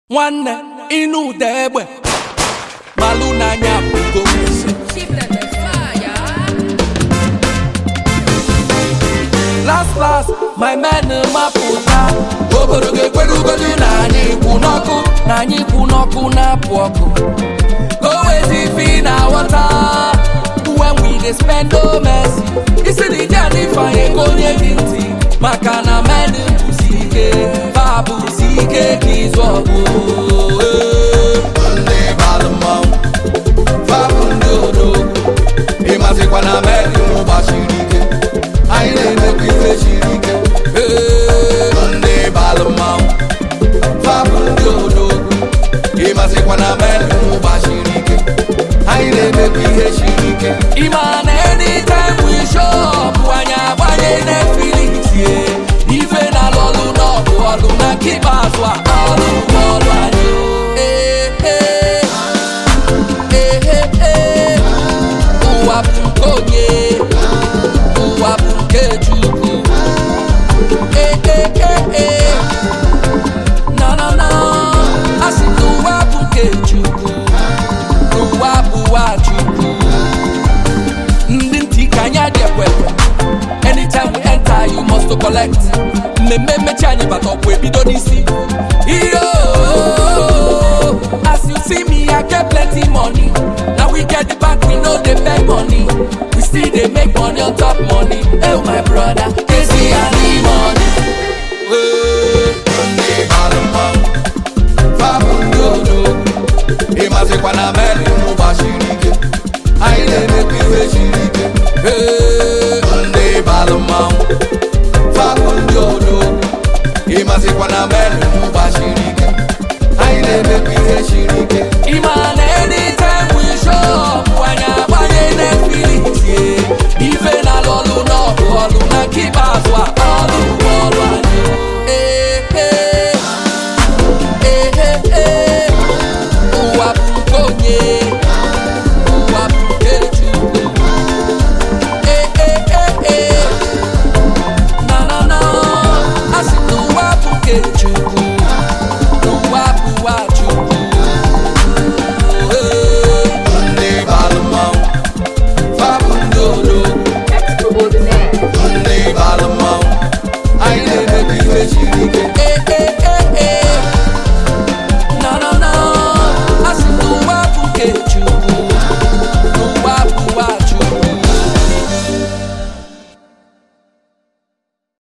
nwanne ịnụ ụda egbe malụ n'anya bụgo last last my men mapụta obodo ga-ekwerugodu na anyị kwụ n'ọkụ na anyị kwụ n'ọkụ na-apụ ọkụ go wezi fi na wọta when we dey spend no mercy isi na ije anyị fanye ka onye gị ntị maka na men bụsi ike fa bụsi ike ka ịzụ ọgụ ndị balụ mmanwụ fabụ ndị odogwu ịmazikwa na meri gbasiri ike anyị na-emekwa ife siri ike ndị balụ mmanwụ fabụ ndị odogwu ịmazikwa na meri gbasiri ike anyị na-emekwa ihe siri ike ịma na anytime we show up anyị agbanye Netflix ye ife na lọlụ n'ọgụ ọlụ na nke ikpeazụ a ọlụ bụ ọlụ anyị Ee, ee. Ee, ee, ee. ụwa bụ nke onye ụwa bụ nke Chukwu Ee, ee, ee, ee. na na na asị na ụwa bụ nke Chukwu ụwa bụwa Chukwu ndị ntị ka anyị adị ekwekwe anytime we enter you must to collect mmemme mmechi anyị bata ọkwa ebido n'isi iyo as you see me i get plenty money na we get the bank we no dey beg money we still dey make money on top money oh my brother kezi ani money. Hey. ndị balụ mmanwụ fabụ ndị odogwu ịmazikwa na meri gbasiri ike anyị na-emekwa ife siri ike Hey. ndị balụ mmanwụ fabụ ndị odogwu ịmazikwa na meri gbasiri ike anyị na-emekwa ihe siri ike Ima